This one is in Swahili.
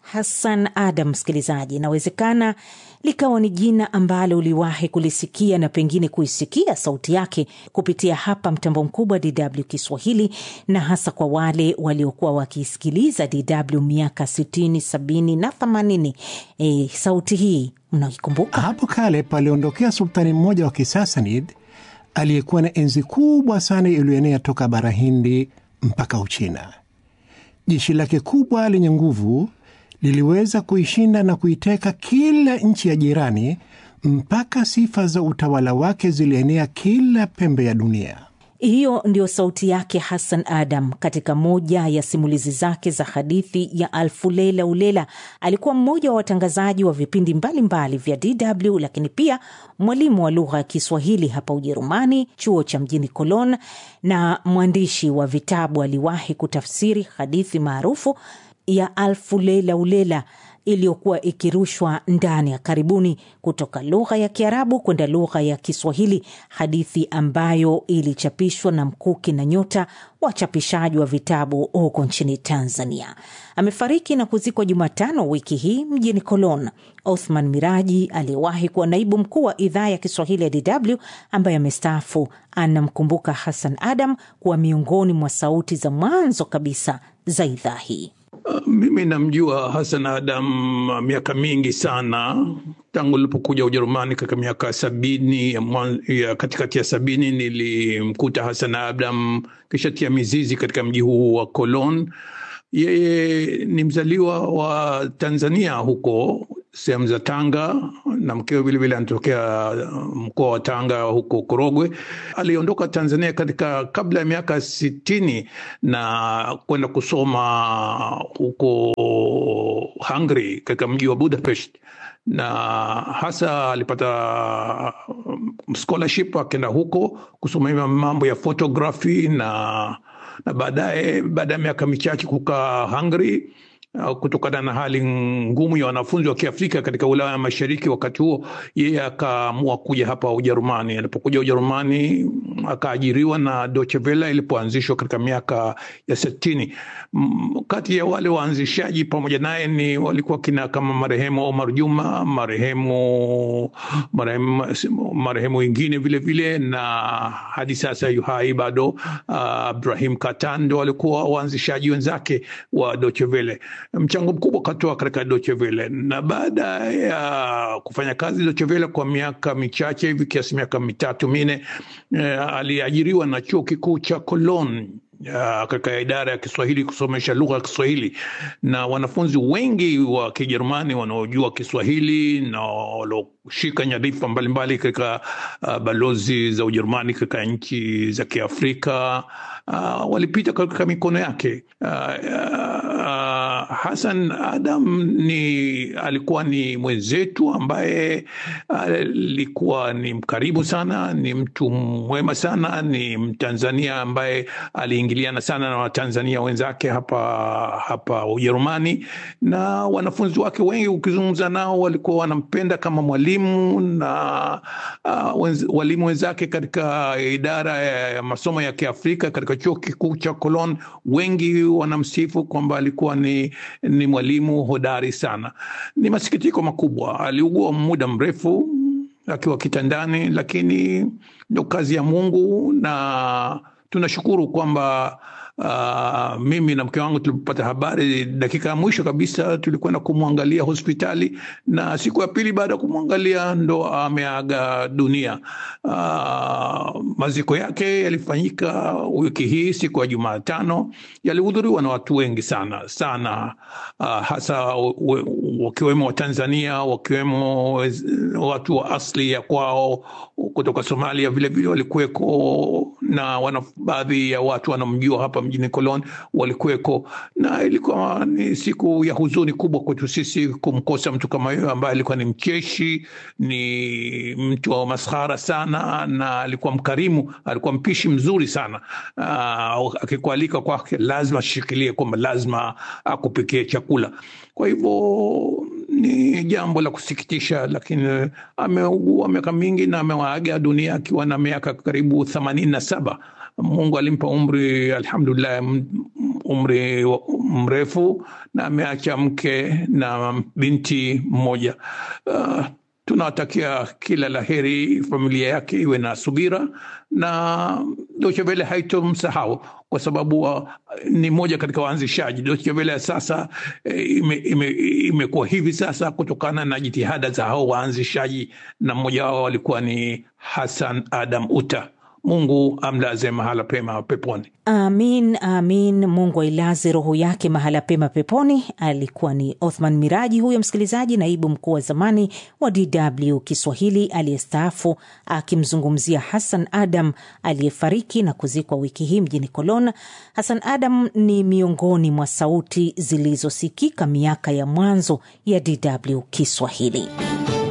Hassan Adam, msikilizaji, inawezekana likawa ni jina ambalo uliwahi kulisikia na pengine kuisikia sauti yake kupitia hapa mtambo mkubwa DW Kiswahili, na hasa kwa wale waliokuwa wakisikiliza DW miaka 60, 70 na 80. E, sauti hii mnaikumbuka? Hapo kale paliondokea sultani mmoja wa Kisasanid aliyekuwa na enzi kubwa sana iliyoenea toka bara Hindi mpaka Uchina. Jeshi lake kubwa lenye nguvu liliweza kuishinda na kuiteka kila nchi ya jirani mpaka sifa za utawala wake zilienea kila pembe ya dunia. Hiyo ndio sauti yake Hassan Adam katika moja ya simulizi zake za hadithi ya Alfu Lela Ulela. Alikuwa mmoja wa watangazaji wa vipindi mbalimbali vya DW, lakini pia mwalimu wa lugha ya Kiswahili hapa Ujerumani, chuo cha mjini Cologne, na mwandishi wa vitabu. Aliwahi kutafsiri hadithi maarufu ya Alfu Lela Ulela iliyokuwa ikirushwa ndani ya karibuni kutoka lugha ya Kiarabu kwenda lugha ya Kiswahili, hadithi ambayo ilichapishwa na Mkuki na Nyota, wachapishaji wa vitabu huko nchini Tanzania. Amefariki na kuzikwa Jumatano wiki hii mjini Cologne. Othman Miraji aliyewahi kuwa naibu mkuu wa idhaa ya Kiswahili ya DW ambaye amestaafu anamkumbuka Hassan Adam kuwa miongoni mwa sauti za mwanzo kabisa za idhaa hii. Uh, mimi namjua Hassan Adam miaka mingi sana tangu nilipokuja Ujerumani katika miaka sabini ya, ya katikati ya sabini nilimkuta Hassan Adam kisha tia mizizi katika mji huu wa Cologne. Yeye ni mzaliwa wa Tanzania huko sehemu za Tanga na mkewe vilevile anatokea mkoa wa Tanga huko Korogwe. Aliondoka Tanzania katika kabla ya miaka sitini na kwenda kusoma huko Hungary katika mji wa Budapest na hasa alipata scholarship akaenda huko kusoma mambo ya photography na na baadaye baada ya miaka michache kukaa Hungary kutokana na hali ngumu ya wanafunzi wa Kiafrika katika Ulaya ya Mashariki wakati huo, yeye akaamua kuja hapa Ujerumani. Alipokuja Ujerumani akaajiriwa na Deutsche Welle ilipoanzishwa katika miaka ya sitini. Kati ya wale waanzishaji pamoja naye ni walikuwa kina kama marehemu Omar Juma, marehemu marehemu marehemu wengine vile vile, na hadi sasa yuhai bado uh, Ibrahim Katando walikuwa waanzishaji wenzake wa Deutsche Welle mchango mkubwa katoa katika Deutsche Welle, na baada ya kufanya kazi Deutsche Welle kwa miaka michache hivi kiasi miaka mitatu minne, eh, aliajiriwa na chuo kikuu cha Cologne katika idara ya Kiswahili kusomesha lugha ya Kiswahili, na wanafunzi wengi wa Kijerumani wanaojua Kiswahili na walioshika nyadhifa mbalimbali katika uh, balozi za Ujerumani katika nchi za Kiafrika uh, walipita katika mikono yake. Uh, uh, Hassan Adam ni alikuwa ni mwenzetu ambaye alikuwa uh, ni mkarimu sana, ni mtu mwema sana, ni Mtanzania ambaye aliingiliana sana na Watanzania wenzake hapa hapa Ujerumani, na wanafunzi wake wengi ukizungumza nao walikuwa wanampenda kama mwalimu na uh, wenz, walimu wenzake katika idara ya masomo ya Kiafrika katika chuo kikuu cha Cologne wengi wanamsifu kwamba alikuwa ni, ni mwalimu hodari sana. Ni masikitiko makubwa, aliugua muda mrefu akiwa kitandani, lakini ndo kazi ya Mungu na tunashukuru kwamba Uh, mimi na mke wangu tulipopata habari dakika ya mwisho kabisa tulikwenda kumwangalia hospitali, na siku ya pili baada ya kumwangalia ndo ameaga dunia. Uh, maziko yake yalifanyika wiki hii siku ya Jumatano, yalihudhuriwa na watu wengi sana sana, uh, hasa wakiwemo Watanzania, wakiwemo watu wa asili ya kwao kutoka Somalia, vilevile walikuweko na wana baadhi ya watu wanamjua hapa mjini Cologne walikuweko, na ilikuwa ni siku ya huzuni kubwa kwetu sisi kumkosa mtu kama huyo ambaye alikuwa ni mcheshi, ni mtu wa maskhara sana, na alikuwa mkarimu, alikuwa mpishi mzuri sana. Uh, akikualika kwake lazima ashikilie kwamba lazima akupikie chakula. Kwa hivyo ni jambo la kusikitisha, lakini ameugua miaka mingi na amewaaga dunia akiwa na miaka karibu themanini na saba. Mungu alimpa umri alhamdulillah, umri mrefu na ameacha mke na binti mmoja. Uh, tunawatakia kila la heri, familia yake iwe na subira na Deutsche Welle haitomsahau kwa sababu uh, ni moja katika waanzishaji. Deutsche Welle sasa imekuwa ime, ime hivi sasa kutokana na jitihada za hao waanzishaji, na mmoja wao alikuwa ni Hassan Adam Uta. Mungu amlaze mahala pema peponi. Amin, amin. Mungu ailaze roho yake mahala pema peponi. Alikuwa ni Othman Miraji huyo msikilizaji, naibu mkuu wa zamani wa DW Kiswahili aliyestaafu, akimzungumzia Hassan Adam aliyefariki na kuzikwa wiki hii mjini Cologne. Hassan Adam ni miongoni mwa sauti zilizosikika miaka ya mwanzo ya DW Kiswahili.